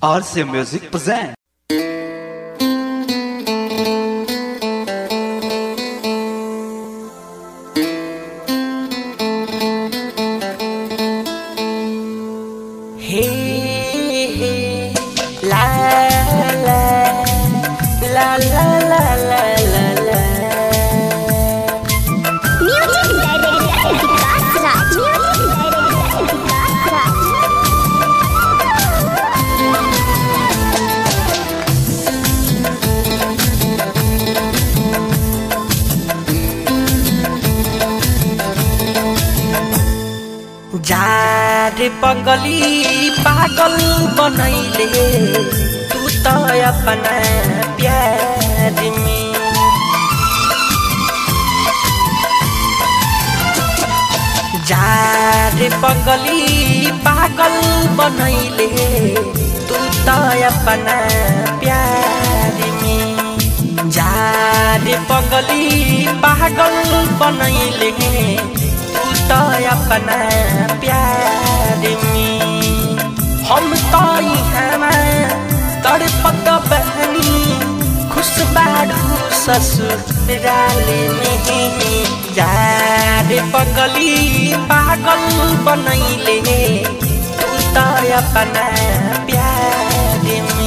RC Music present. Hey, hey, la la la la la la la la. Music Director Vikas Raj. Music Director Vikas Raj. जार पगली पागल बनैले तू त अपना प्यार में जार पगली पागल बनैले तू त अपना प्यार में जार पगली पागल बनैले तू त अपना प्यार में हम त इहाँमा तड़पत बहनी खुश बाडू ससुराल में यार पगली पागल बनैले तू त अपना प्यार में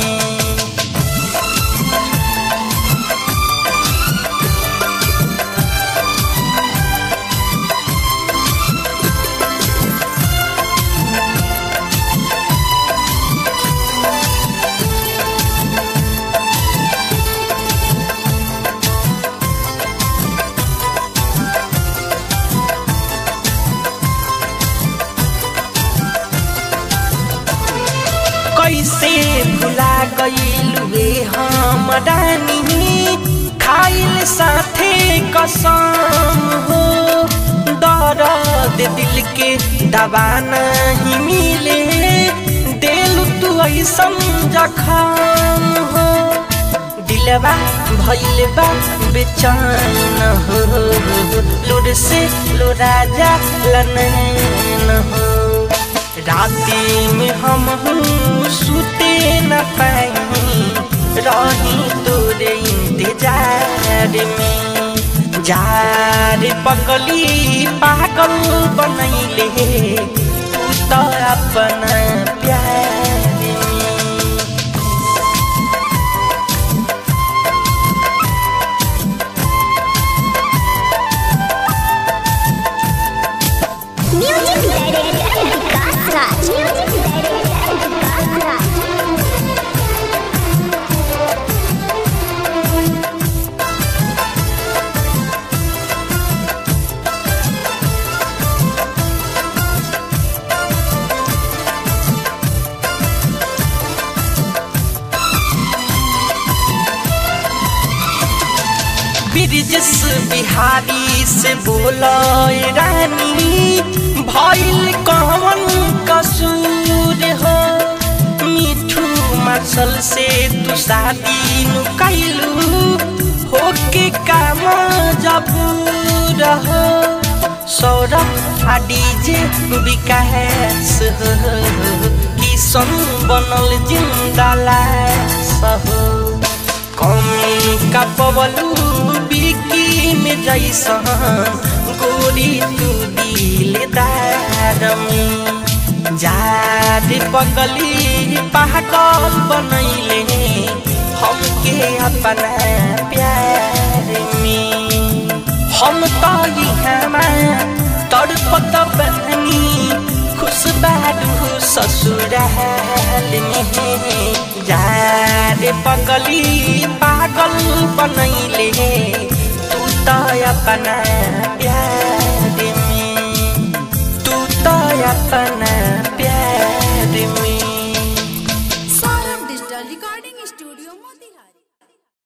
कैसे भुला गईलुए हम रानी खाइल साथे कसम हो दर्द दिल के दवा नहीं मिले दिल तू ऐसन जखम हो दिलवा भइल बा बेचैन हो लुर से लुराजा लनैन हो राती में हम सुते न पाई रही तोरे इंतजार में जार पगली पागल बनैले तू त अपना प्यार में Music Director Vikas Raj. Music Director Vikas Raj. Brijesh Bihari से बोलो रानी भइल कौन कसूर हो मिठू मार्शल से तू शादी नु कैलू होके काम जब रहो सौरभ आ डीजे विकास हो किशन बनल जिंदा लाश हो कमी का पवलू बिकी में जैसन गोरी तू दिलदार में जार पगली पागल बनैले हमके अपना प्यार में हम तो इहाँमा तड़पत बहनी खुश बाडू ससुराल में यार पगली पागल बनैले तू त अपना प्यार में तू त अपना प्यार में